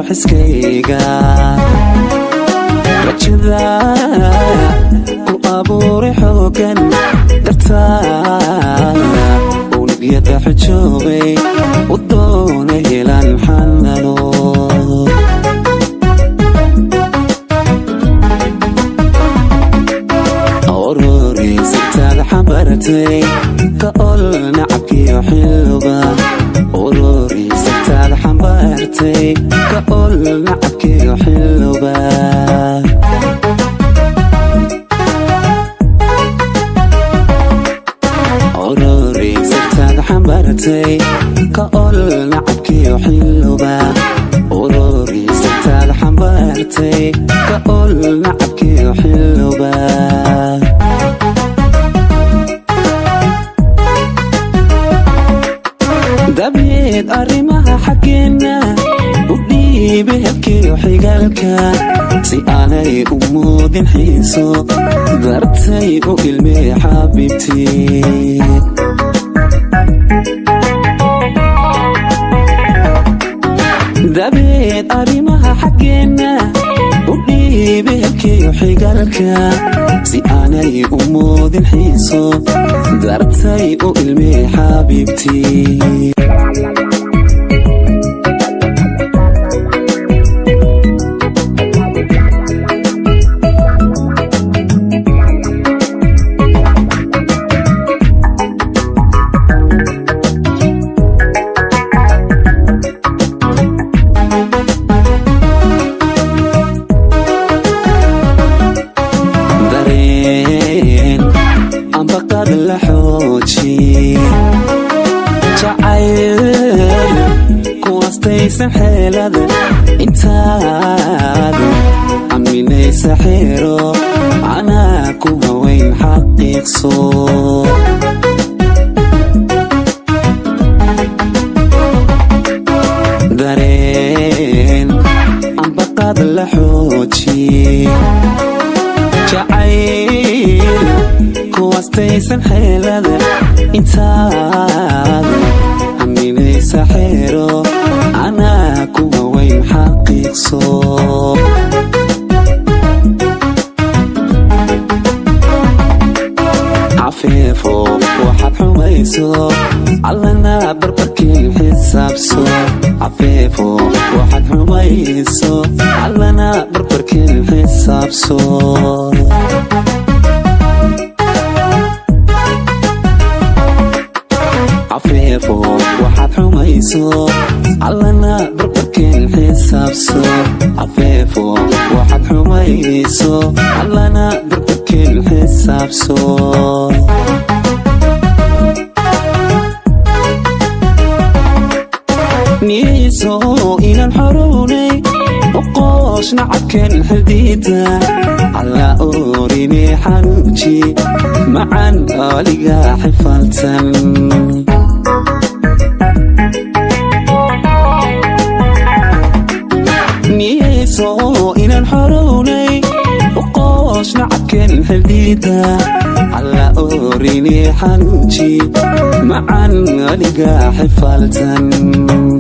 xiskayga rajada ku abuuray xoogan dartaa unugyada xujoobay u doona helaan xanano ororiisitaada xambaratay ka ol nacabkiyo xilba ororiisitaada xambaartay ka ol nacabkiyo xilba ororiisitaada xambaartay ka ol nacabkiyo xilba ororiisitaada xambaartay ka ol nacabkiyo xilba dabeed arrimaha xaggeenna u dhiiba hebkiyo xigaalka si aanay u muudin xiiso dartay u ilmee xabiibtii dabeed arrimaha xaggeenna u dhiiba hebkiyo xigaalka si aanay u muudin xiiso dartay u ilmee xabiibtii dareen ambaqad la xooji jacayl kuwastaysan xeelada intaad aminaysa xeero anaa ku haweyn xaqiiqso dareen ambaqad la xooji jacayl kuwastaysan xeelada intaad aminaysa xeero anaa ku haweyn xaqiiqso cafeefo waxaad xumayso allana barbarkiin xisaabso cafeefo waxaad xumayso allana barbarkiin xisaabso cafeefo waxaad xumayso allana barbarkiin xisaabso cafeefo waxaad xumayso allana barbarkiin xisaabso niyeyso inaan xorownay oqooshna cadkeen xadiida alla oorine xanuuji macan aliga xifaltan niyeyso inaan xorownay oqooshna cadkeen xadiida alla oorine xanuuji macan aliga xifaltan